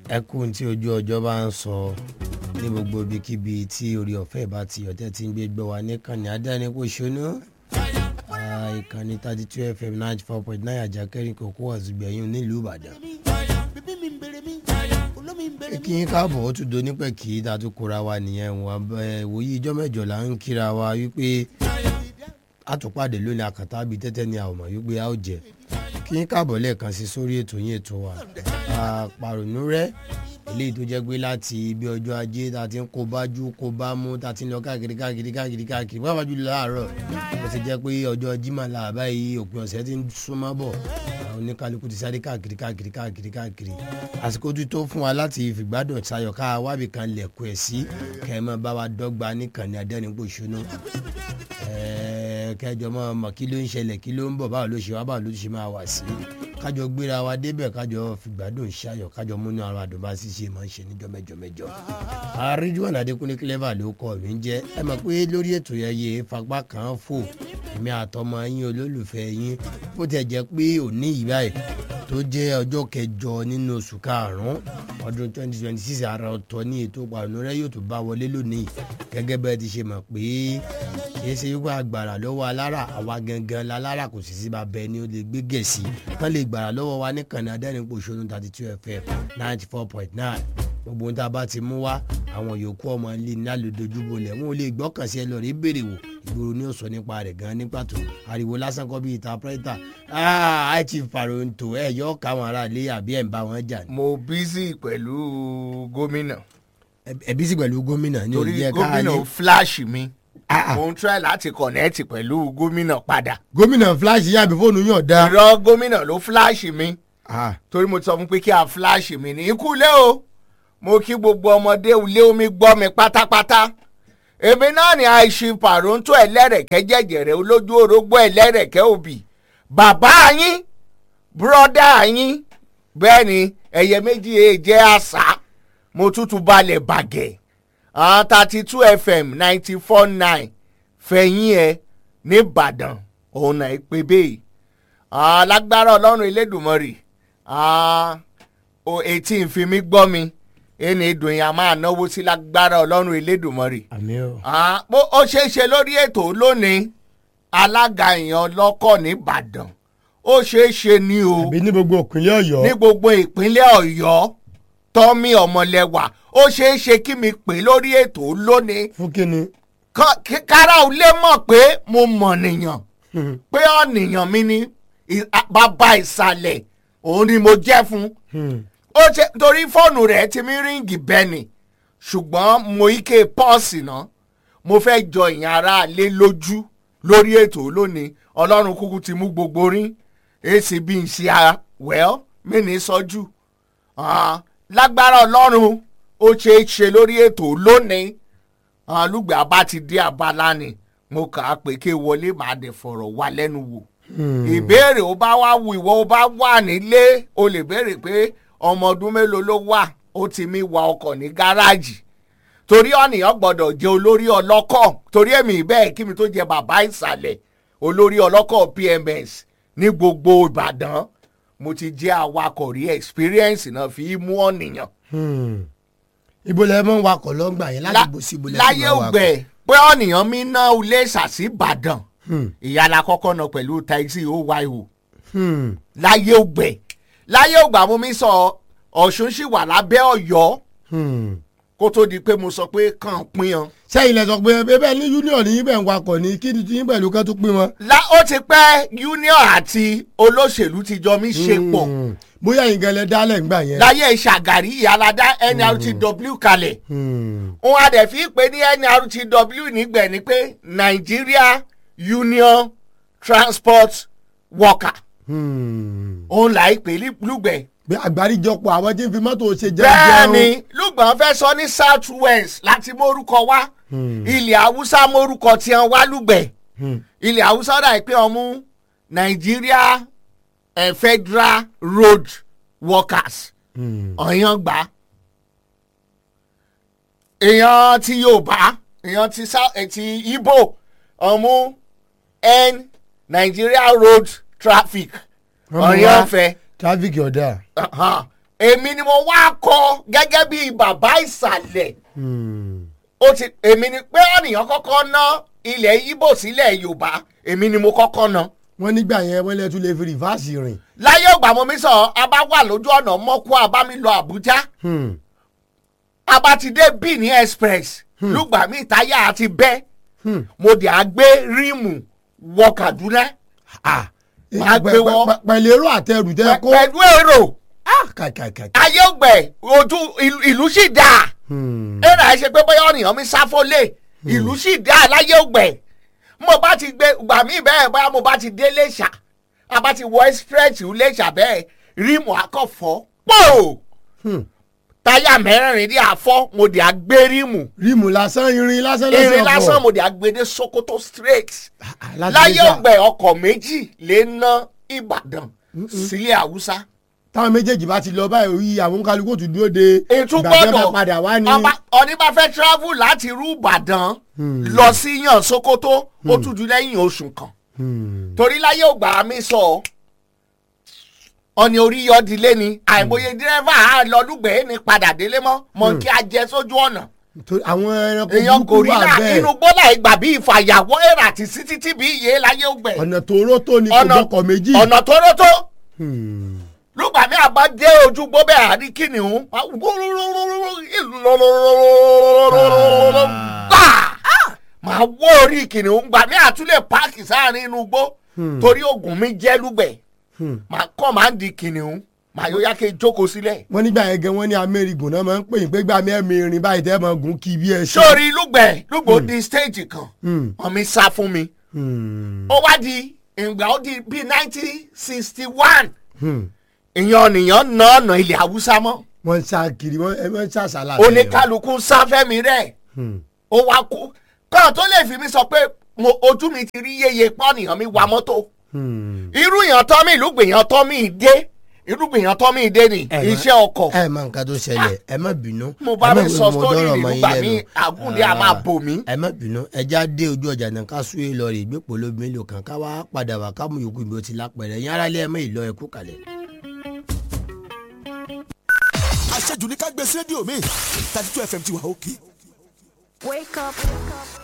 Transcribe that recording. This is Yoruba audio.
ẹkún tí ojú ọjọ́ bá ń sọ ní gbogbo ibikíbi tí orí ọ̀fẹ́ bá ti ọ̀tẹ́ tí ń gbé gbọ́ wa níkànnì adánipòṣónú ìkànnì thirty two fm ninety four point nine àjàkẹ́rin kòkó àzùgbẹ̀yìn nílùú ìbàdàn. kí n káàbọ̀ ó tún do nípẹ̀ kí ta tún kóra wa nìyẹn wọn ìwòye ijọ́ mẹ́jọ là ń kíra wa wípé àtúpàdé lónìí àkàtà bíi tẹ́tẹ́ ni àwọn ọmọ wípé a ó jẹ kí n káàbọ̀ lẹ́ẹ̀kan sí sórí ètò yín ètò wa àpàrònú rẹ eléyìí tó jẹ́ pé láti ibi ọjọ́ ajé ta ti ń kó bájú kó bá mú ta ti ń lọ káàkiri káàkiri káàkiri káàkiri wọ́n fàájú láàárọ̀ bó ti jẹ́ pé ọjọ́ jimá làbá yìí òpin ọ̀sẹ̀ ti ń súnmọ́ bọ̀ àwọn oníkálukú ti sáré káàkiri káàkiri káàkiri káàkiri àsìkò tó tó fún wa láti fìgbádùn sayọ̀ ká wábì kan lẹ̀kọ́ ẹ̀ sí kẹ́mọ́ bá wa dọ́gba níkànnì adẹ́nipòṣónú kẹjọ mọ mọ kí ló ń ṣẹlẹ̀ kí ló ń bọ̀ báwo ló ṣe wá báwo ló ṣe máa wà sí kájọ gbéra wa débẹ̀ kájọ fìgbádùn ṣayọ̀ kájọ múnú ara àdùn bá ṣíṣe máa ń ṣe níjọ́ mẹ́jọ mẹ́jọ. àríjúwọ̀n adékúnlé clever ló kọ́ mi ń jẹ́ ẹ mọ̀ pé lórí ètò yẹn yé fagbá kan fò èmi àtọmọ yín olólùfẹ́ yín bó tiẹ̀ jẹ́ pé òní ìgbà ẹ̀ tó jẹ́ ọjọ́ kẹjọ nínú oṣù karùn-ún ọdún twenty twenty six ara ọ̀tọ̀ ní ètò ìpàdánù rẹ yóò tún bá wọlé lónìí gẹ́gẹ́ bẹ́ẹ̀ ti ṣe mọ̀ pé kìí ṣe wípé agbára lọ́wọ́ alára àwa gangan lálára kò sì sí bàbá ẹni ó lè gbé gẹ̀ẹ́sì kán lè gbàrà lọ́wọ́ wa ní kànáà adẹ́rìnpòṣónú thirty two fm ninety four point nine gbogbo ohun tá a bá ti mú wá àwọn yòókù ọmọ ilé ní alòdojúbolẹ̀ wọn ò lè gbọ́kàn sí ẹ lọ rí béèrè wò ìgboro ní òsọ nípa rẹ̀ gan ní pàtó ariwo lásán kọ́ bí ìtàpẹ́rẹ́tà ẹ ti fàròǹtò ẹ yọ káwọn ará ilé àbí ẹ̀ ń bá wọn jà ní. mo bízì pẹ̀lú gómìnà ẹ bí sí pẹ̀lú gómìnà ní torí òye gómìnà káyé fíláàṣì mi Ah, ah. mo ń try láti kọ̀nẹ́ẹ̀tì pẹ̀lú gómìnà padà gómìnà flash yàbí fóònù yàn dá. irọ́ gómìnà ló fíláàṣì mi Ah, torí mo ti sọ fún pé kí a fíláàṣì mi ní ikú lé o mo kí gbogbo ọmọdé ilé omi gbọ́ mi pátápátá èmi náà ni àìsí pàrọ̀ǹtò ẹlẹ́rẹ̀kẹ́ jẹ̀jẹ̀rẹ̀ olójú orógbó ẹlẹ́rẹ̀kẹ́ òbí bàbá yín bùrọ̀dá yín bẹ́ẹ̀ ni ẹ̀yẹ méjì èè jẹ́ àṣà mo tútù balẹ̀ bàgẹ́ thirty two fm ninety four nine fẹ̀yìn ẹ̀ nìbàdàn òun náà pé bẹ́ẹ̀ alágbára ọlọ́run elédùnmọ́rì etí ìfin mi gbọ́ mi ẹni ìdùn yẹn a máa náwó sí lágbára ọlọ́run elédùnmọ́rì àmì o. Ah, bó ó ṣeé ṣe lórí ètò lónìí alága èèyàn ọlọ́kọ̀ nìbàdàn ó ṣeé ṣe ní o àbí ní gbogbo ìpínlẹ̀ ọ̀yọ́. ní gbogbo ìpínlẹ̀ ọ̀yọ́ tọ́mí ọmọlẹ́wà ó ṣeé ṣe kí mi pè lórí ètò lónìí fún kínní. Kán- kí kára ò lè mọ̀ pé mo mọ̀ nìyàn pé ọ̀nìyàn mi ni ì- a- bàbá ìsàlẹ̀ òun ni mo jẹ́ fún ó ṣe torí fóònù rẹ̀ ti mi ríǹgì bẹ́ẹ̀ni ṣùgbọ́n mo ike pọ́ọ̀sì náà mo fẹ́ jọ ìyẹn ara lé lójú lórí ètò lónìí ọlọ́run kúkú ti mú gbogbo rí èsì bí n ṣe ara wẹ́l mí ní sọ́jú Ah, lágbára ọlọ́run ó ṣe é ṣe lórí ètò lónìí alùgbé abá ti dé abala ni mo kà á pé kí wọlé màá dẹ̀ fọ̀rọ̀ wá lẹ́nu wò ìbéèrè ó bá wá wù ìwọ ó bá wà nílé o lè béèrè pé ọmọ ọdún mélòó ló wà ó ti mi wa ọkọ̀ ní gáràjì torí ọ̀nìyàn gbọ́dọ̀ jẹ́ olórí ọlọ́kọ̀ torí èmi bẹ́ẹ̀ kí mi tó jẹ bàbá ìsàlẹ̀ olórí ọlọ́kọ̀ pms ní gbogbo ìbàdàn mo ti jẹ́ awakọ̀ rí experience náà fi mú ọ̀nìyàn ibo lẹ mọ wakọ̀ lọ́ngbà yẹn láti bó sí ibo lẹ ti láyé máa wakọ̀. ògbẹ pé ọ̀nìyàn mi ná ilé ṣàṣì ìbàdàn ìyára kọ́kọ́ náà pẹ̀lú taxi oyo Hmm. láyé ògbẹ láyé ògbà mo mi sọ ọ̀ṣun sì wà lábẹ́ ọ̀yọ́ Hmm. kó tó di pé mo sọ pé kàn pín yan. sẹ́yìn lẹ sọ pé bẹ́ẹ̀ ní union ní ibẹ̀ ń wakọ̀ ní kí ni tí yín pẹ̀lú kan tó pín wọn. lá ó ti pẹ́ union àti olóṣèlú ti jọ mí ṣe pọ̀ Hmm. bóyá yín gan lẹ dálẹ̀ ńgbà yẹn. láyé ṣàgàrí ìyálàdá nrtw kalẹ̀ Hmm. òun adẹ̀ fi pé ní nrtw nígbẹ̀ ni pé nigeria union transport worker Hmm. òun là í pè ní lùgbẹ̀. bí àgbáríjọpọ̀ àwọn tí ń fi mọ́tò ṣe jẹ́ bẹ́ẹ̀ ni lùgbọ̀n fẹ́ sọ ní south west láti mórúkọ wá ilẹ̀ haúsá mórúkọ tí wọ́n wá lùgbẹ̀ ilẹ̀ haúsá dà pé ọmú nigeria eh, federal road workers ọ̀yàn gbà èèyàn ti yorùbá èèyàn ti Sou- eh, ti ibo ọmú n nigeria road traffic ọ̀yàn fẹ́ traffic ọ̀dà. Aha. èmi ni mo wá kọ gẹ́gẹ́ bí bàbá ìsàlẹ̀ Hmm. ó ti èmi ni pé ọ̀nìyàn kọ́kọ́ ná ilẹ̀ Ìgbò sílẹ̀ Yorùbá èmi ni mo kọ́kọ́ ná wọ́n nígbà yẹn wọ́n lè tún lè fi rìfáàsì rìn. láyé ògbà mo mi sọ a bá wà lójú ọ̀nà mọ́kú àbá mi lọ Àbújá Hmm. a bá ti dé Benin Express lùgbà mi táyà àti bẹ́ Hmm. mo dẹ̀ á gbé ríìmù wọ Kaduna ah Máa gbé wọ́n. Pẹ- pẹ̀lú èrò àtẹrù tẹ́ kó. pẹ̀lú èrò ah kàkàkà. ayé ògbẹ̀ ojú ìlú- ìlú sì dáa. Hmm. ẹ̀rọ ẹ̀ ṣe pé bóyá ọ̀nìyàn mi sáfólé ìlú sì dá láyé ògbẹ̀ mo bá ti gbé gbà mí bẹ́ẹ̀ bóyá mo bá ti dé Iléṣà a bá ti wọ express Iléṣà bẹ́ẹ̀ rímù akọ̀fọ́ pò Hmm. táyà mẹ́rẹ̀ẹ̀rin ní àfọ́ mo dì á gbé rímù rímù lásán irin lásán lẹ́sẹ̀ irin ọkọ̀. lásán mo dì á gbé dé Sokoto straight Ah, ah, láti láyé Iléṣà. ògbẹ̀ ọkọ̀ méjì lè ná Ìbàdàn sílẹ̀ Haúsá táwọn méjèèjì bá ti lọ báyìí orí àwọn kálukú tún dúró de ètò ìgbà tí wọ́n gbọ́dọ̀ bá padà wá ní. ọba- ọní bá fẹ́ travel láti irú Ìbàdàn lọ sí yàn Sokoto ó tún ju lẹ́yìn oṣù kan Hmm. torí láyé ògbà mi sọ ọ̀nì orí yọdílé ni àìmọye dírẹ́fà á lọ lùgbẹ́ ní padà délé mọ́ mọ̀ kí a jẹ sójú ọ̀nà Torí àwọn ẹranko èèyàn burúkú wà gòrílà bẹ́ẹ̀ inú gbọ́dọ̀ ìgbà bí ìfàyàwọ́ èrà àti títí tí bí iye láyé ògbẹ́ ọ̀nà tòró tó ní kò ọ̀nà gbọ́kọ̀ méjì. ọ̀nà tórótó Hmm. lùgbà mi àbá dé ojú gbóbẹ́ àrí kìnìún gbà máa wó orí kìnìún gbà mí àtúlẹ̀ páàkì sáàrin inú igbó torí oògùn mi jẹ́ lùgbẹ̀ Hmm. máa kọ́ máa ń di kìnìún máa yóò yá kí n jókòó sílẹ̀. wọ́n nígbà yẹn gan wọ́n ní amẹ́rìgùn náà máa ń pè yín pé gbà mí ẹ̀mí irin báyìí tẹ́ máa gùn kí bí ẹ ṣe. sórí lùgbẹ̀ lùgbò di stage kan Hmm. wọ́n mi sá fún mi Hmm. ó wá di ìgbà ó di bíi nineteen sixty one Hmm. ìyàn nìyàn ná ọ̀nà ilẹ̀ haúsá mọ́ wọ́n ń sá kiri wọ́n ẹ máa ń sá sálà. oníkálukú sáfẹ́mi rẹ̀ Hmm. ó wá kú kọ́ọ̀ tó lè fi mi sọ pé mo ojú mi ti rí yeye pọ́nìyàn mi wa mọ́tò Hmm. irú yàn tọ́ mi ìlú gbìyàn tọ́ mi dé irú gbìyàn tọ́ mi dé ni Ẹ má- iṣẹ́ ọkọ̀ ẹ mọ nǹkan tó ṣẹlẹ̀ ẹ má bínú. mo bá ẹ má mi bínú, sọ mo sítórì dọ́rọ̀ ìlú mọ́ yín gbà lẹ́nu. mí àgúnlé a máa bò mí. ẹ má bínú ẹja dé ojú ọjà náà ká súwé lọ rè gbé polo mélòó kan ká wá padà wá ká mú yòókù ibi ó ti lápẹ̀rẹ̀ yín aráalé ẹ mọ ìlọ ẹkú kalẹ̀. àṣejù ní ká gbé sí rédíò mi thirty two fm ti wà òkè. Wake up, wake up.